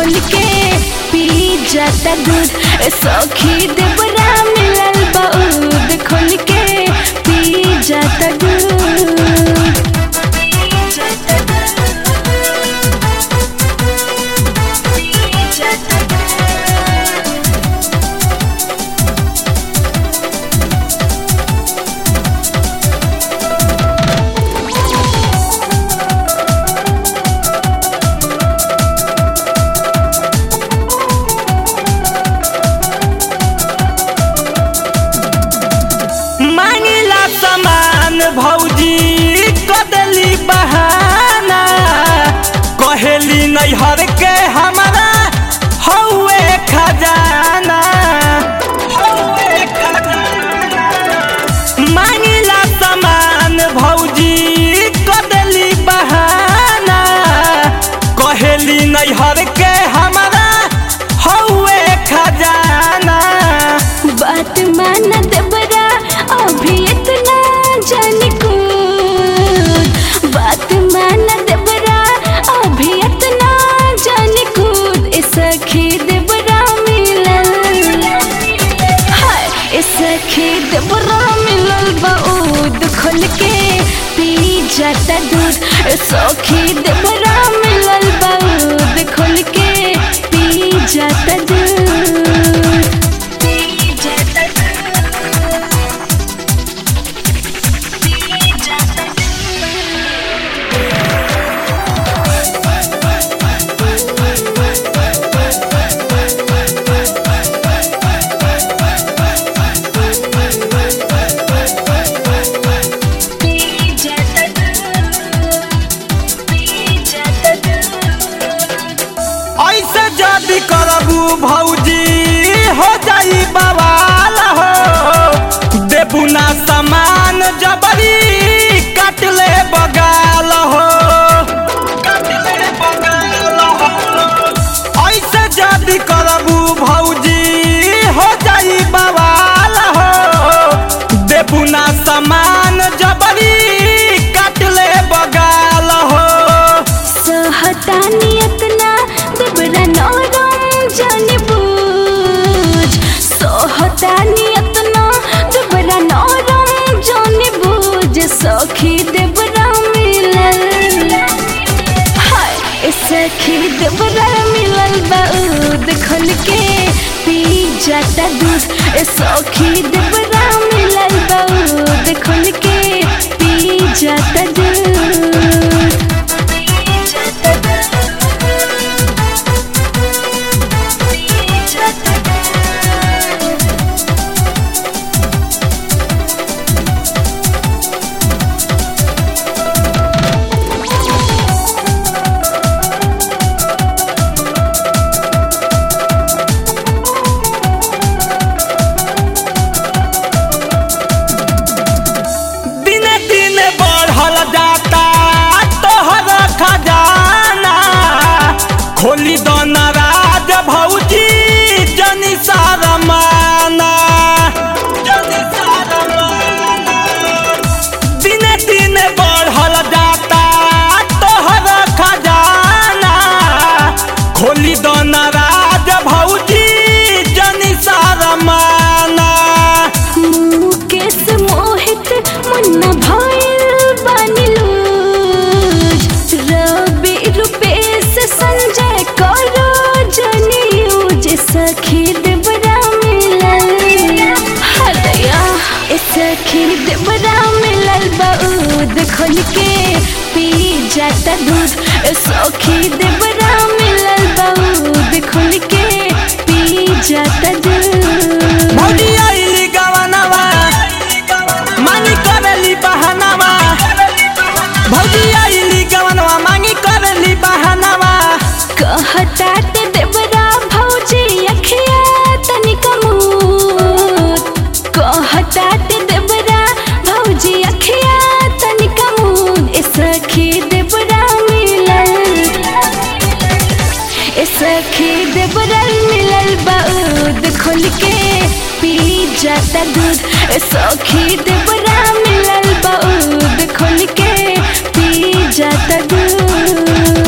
खोल के पी जाता दूध ए सखी देवरा मिलल बाऊद खोल के पी जाता दूध मांगिला सामान भौजी कदली बहाना कहेली नैहर के हमारा हौवे खजाना हौवे खजाना। मांगिला सामान भौजी कदली बहाना कहेली नैहर के हमारा हौवे खजाना बात मान देवरा अभी इतना जान कूद बात मान देवरा अभी इतना जान कूद ए सखी देवरा मिलल हाय ए सखी देवरा मिलल बाऊद खोल के पी जाता दूध ए सखी देवरा मिलल बाऊद खोल के पी जाता दूध ऐसे जदी करबू भौजी हो जाई बवाल हो देबू ना सामान जबरी काट ले बगाल हो काट ले बगाल हो ऐसे जदी करबू भौजी हो जाई बवाल हो देबू ना सामान जबरी काट ले बगाल हो सहतानियत ना देवरा नरम जाने बूझ सहतानियत ना देवरा नरम जाने बूझ सखी देवरा मिलल हाय ए सखी देवरा मिलल बाऊद खोल के पी जाता दूध ए सखी देवरा मिलल बाऊद खोल के पी जाता दूध दिने दिने बढ़ल जाता तोहर खजाना खोली दो नाराज भौजी जनी सारा माना जनी सारा माना। दिने दिने बढ़ल जाता तोहर खजाना खोली दो नाराज भौजी जनी सारा माना मुकेश मोहित मुन्ना भइल बनिलूज रवि रूपेश संजय करो जनियूज सखी देवरा मिलल हदया ए सखी देवरा मिलल बाऊद खोल के पी जाता दूध ए सखी देवरा मिलल बाऊद खोल के पी जाता दूध भौजी आइली गवनवा मांगी करेली बहनवा भौजी आइली गवनवा मांगी करेली बहनवा कहता ते देवरा भौजी अखिया तनिक मूत कहता ते देवरा भौजी अखिया तनिक मूत ए सखी देवरा मिलल ए सखी देवरा मिलल बाऊद खोल के पी जाता दूध ए सखी देवरा मिलल बाऊद खोल के पी जाता दूध